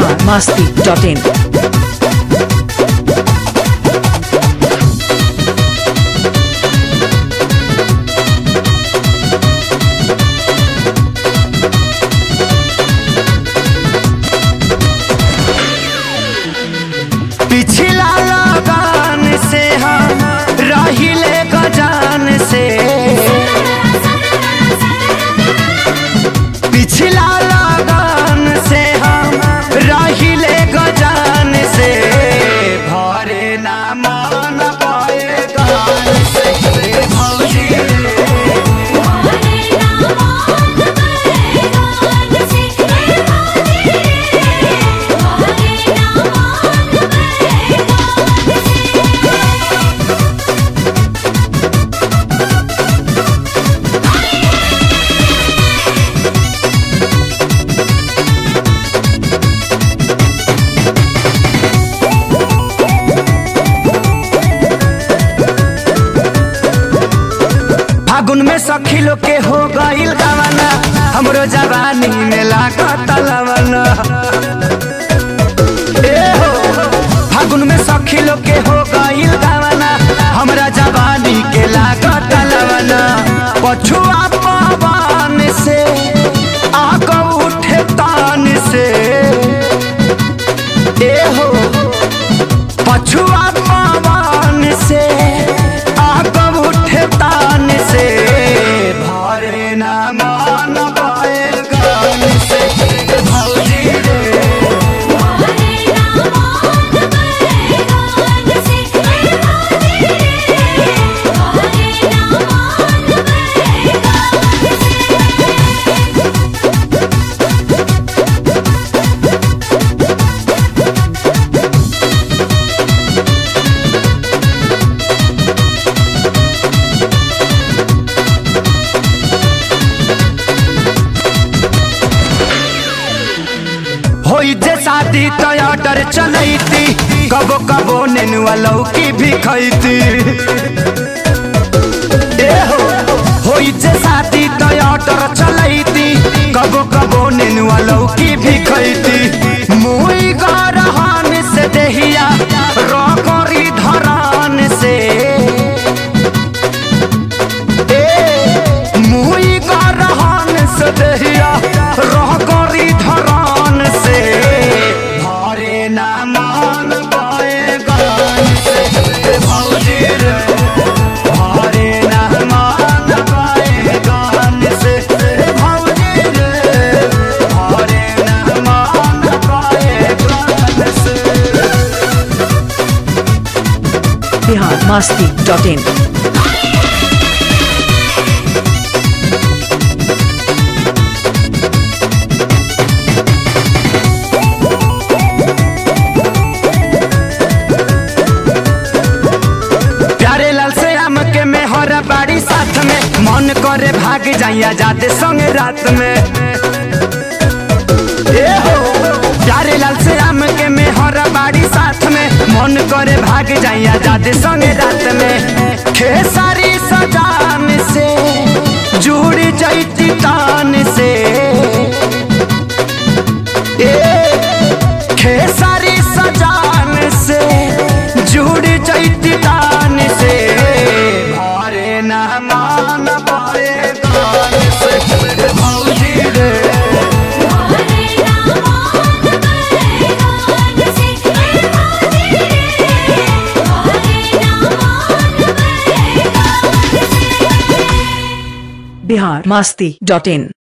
Bihar Masti dot in पिछला लगान से हम रहिले गजान से पिछला लगान से हम रहिले गजान से भरे ना मान पाए गान से भौजी फागुन में सखी लोग के हो गईल गवाना हमरो जवानी में लागत लवना ए हो फागुन में सखी लोग के हो गईल गवाना हमरा जवानी के लागत लवना पछुआ पवन से आग उठे तान से ए हो पछुआ पवन से आग उठे तान से भरे ना मान पाए गान से भौजी रे होई जे शादी तो ऑर्डर चलैती कबो कबो नेनुआ लौकी भी खैती ए हो होई जे शादी तो ऑर्डर चलैती कबो कबो नेनुआ लौकी भी खैती मुई गरहान से देहिया रगरी धरान से ए मुई गरहान से देहिया रगरी धरान से भरे ना मान पाए गान से भौजी रे भरे ना मान पाए गान से भौजी रे भरे ना मान पाए गान से बिहार मस्ती डॉट इन प्यारे लाल से आम के में हर बाड़ी साथ में मन करे भाग जाइया जाते संग रात में ए हो प्यारे लाल से आम के में हर बाड़ी साथ में मन करे भाग जाइया जाते संग रात में खेसारी सजान से जुड़ जैती तान से ए खेसारी सजान से जुड़ जैती तान से भरे ना मान पाए गान से भौजी रे बिहार मस्ती डॉट इन